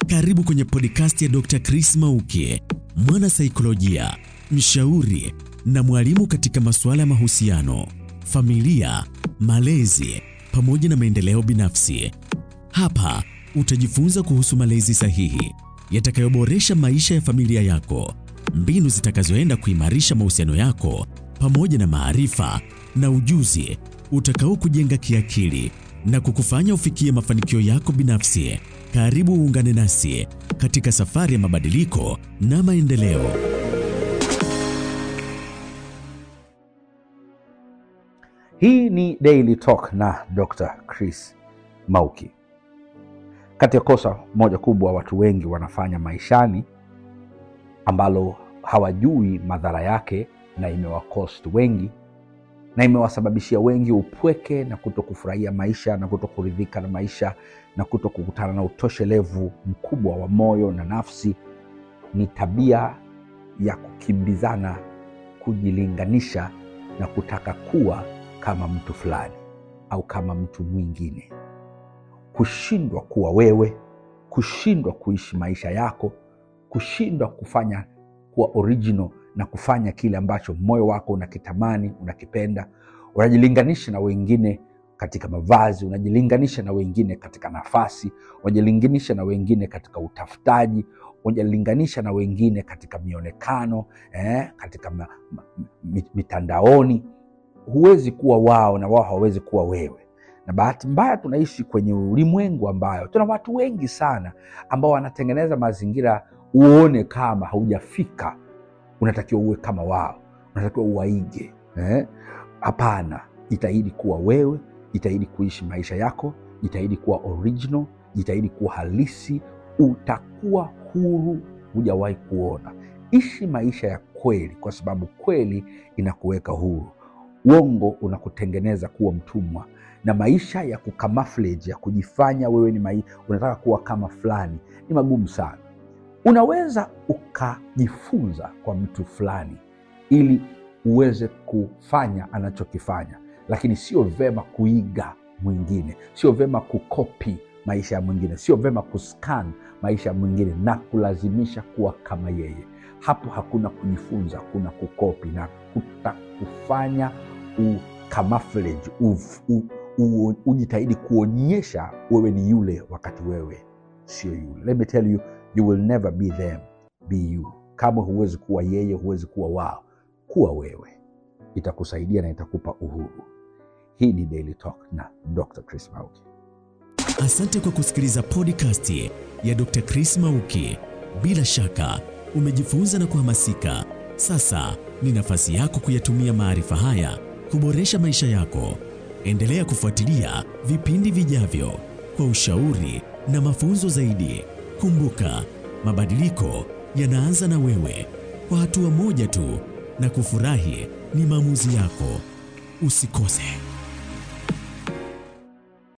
Karibu kwenye podcast ya Dr. Chris Mauki, mwana saikolojia, mshauri na mwalimu katika masuala ya mahusiano, familia, malezi pamoja na maendeleo binafsi. Hapa utajifunza kuhusu malezi sahihi yatakayoboresha maisha ya familia yako, mbinu zitakazoenda kuimarisha mahusiano yako pamoja na maarifa na ujuzi utakao kujenga kiakili na kukufanya ufikie mafanikio yako binafsi. Karibu uungane nasi katika safari ya mabadiliko na maendeleo. Hii ni Daily Talk na Dr. Chris Mauki. Kati ya kosa moja kubwa watu wengi wanafanya maishani ambalo hawajui madhara yake na imewakost wengi na imewasababishia wengi upweke na kuto kufurahia maisha na kuto kuridhika na maisha na kuto kukutana na utoshelevu mkubwa wa moyo na nafsi, ni tabia ya kukimbizana, kujilinganisha na kutaka kuwa kama mtu fulani au kama mtu mwingine, kushindwa kuwa wewe, kushindwa kuishi maisha yako, kushindwa kufanya kuwa original na kufanya kile ambacho moyo wako unakitamani, unakipenda. Unajilinganisha na wengine katika mavazi, unajilinganisha na wengine katika nafasi, unajilinganisha na wengine katika utafutaji, unajilinganisha na wengine katika mionekano eh, katika ma, ma, mitandaoni. Huwezi kuwa wao na wao hawawezi kuwa wewe. Na bahati mbaya tunaishi kwenye ulimwengu ambayo tuna watu wengi sana ambao wanatengeneza mazingira uone kama haujafika unatakiwa uwe kama wao, unatakiwa uwaige. Hapana eh? Jitahidi kuwa wewe, jitahidi kuishi maisha yako, jitahidi kuwa original, jitahidi kuwa halisi, utakuwa huru hujawahi kuona. Ishi maisha ya kweli, kwa sababu kweli inakuweka huru. Uongo unakutengeneza kuwa mtumwa, na maisha ya kukamafleji, ya kujifanya wewe ni mai, unataka kuwa kama fulani, ni magumu sana. Unaweza ukajifunza kwa mtu fulani ili uweze kufanya anachokifanya, lakini sio vema kuiga mwingine, sio vema kukopi maisha ya mwingine, sio vema kuscan maisha ya mwingine na kulazimisha kuwa kama yeye. Hapo hakuna kujifunza, kuna kukopi na kutakufanya ukamafleji, ujitahidi kuonyesha wewe ni yule wakati wewe sio yule. Let me tell you You will never be them, be you. Kama huwezi kuwa yeye, huwezi kuwa wao, kuwa wewe, itakusaidia na itakupa uhuru. Hii ni Daily Talk na Dr. Chris Mauki. Asante kwa kusikiliza podcast ya Dr. Chris Mauki. Bila shaka umejifunza na kuhamasika. Sasa ni nafasi yako kuyatumia maarifa haya kuboresha maisha yako. Endelea kufuatilia vipindi vijavyo kwa ushauri na mafunzo zaidi. Kumbuka, mabadiliko yanaanza na wewe, kwa hatua moja tu, na kufurahi ni maamuzi yako. Usikose.